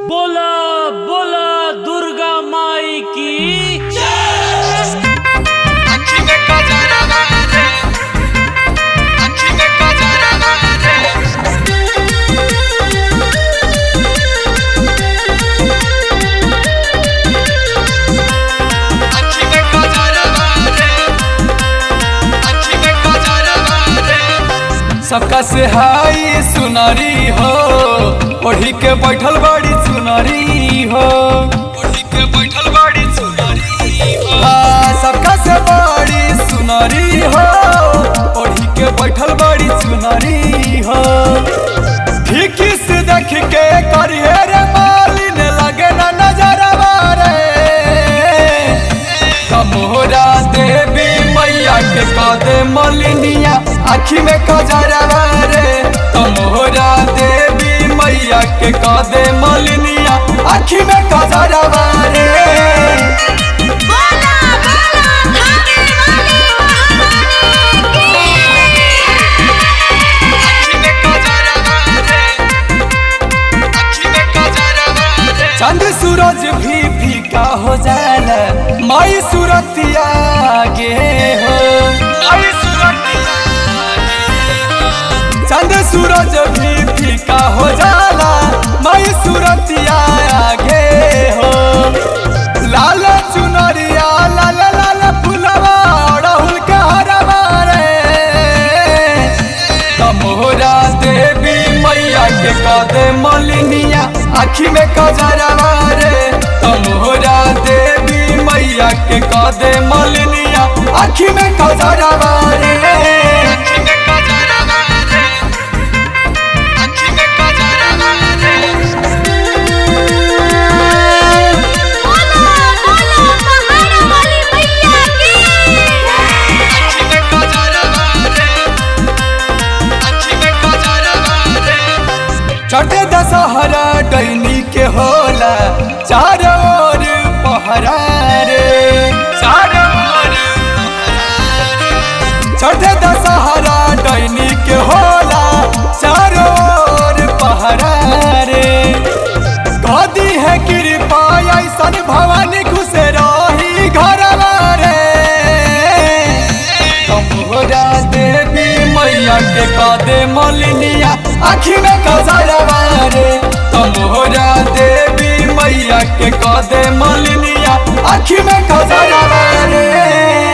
बोला बोला दुर्गा माई की अखी में कजरा रे अखी में कजरा रे अखी में कजरा रे अखी में कजरा रे सबका से हाई सुनारी हो ओढ़ी के बैठल बड़ी सुनारी हो ओढ़ी के बैठल बड़ी सुनारी हो आ, सबका से बड़ी सुनारी हो ओढ़ी के बैठल बड़ी सुनारी हो ठीकी से देख के करिए रे मालिन लगे ना नजरवा रे कमोरा देवी मैया के कादे मलिनिया आखी में कजरवा रे कमोरा देवी मैया के कादे मलिनिया आखी में कजरवा रे बोला बोला धागे वाली महारानी की चंद सूरज भी फीका हो जाला माई सूरतिया गे हो माई सूरतिया चंद सूरज भी फीका हो जाला माई सूरतिया गे हो लाल चुनरिया लाल लाल फुलवा राहुल के हरवा रे तमोरा देवी मैया के कादे मलिनिया आखी में कजरवा रे तमोरा देवी मैया के कादे मलिनिया आखी में कजरवा रे आखी में कजरवा रे आखी में कजरवा रे बोला बोला पहाड़ वाली मैया की आखी में कजरवा रे आखी में कजरवा रे चटे दशहरा डैनी के होला चारों ओर पहरा रे चारों ओर चटे दशहरा डैनी के होला चारों ओर पहरा रे कदी है कृपा ऐसन भवानी खुश रही घर रे तमोरा देवी मैया के कादे मलिनिया आखी में कजरवा रे तमोरा देवी मैया के कादे मलिनिया आखी में कजरवा रे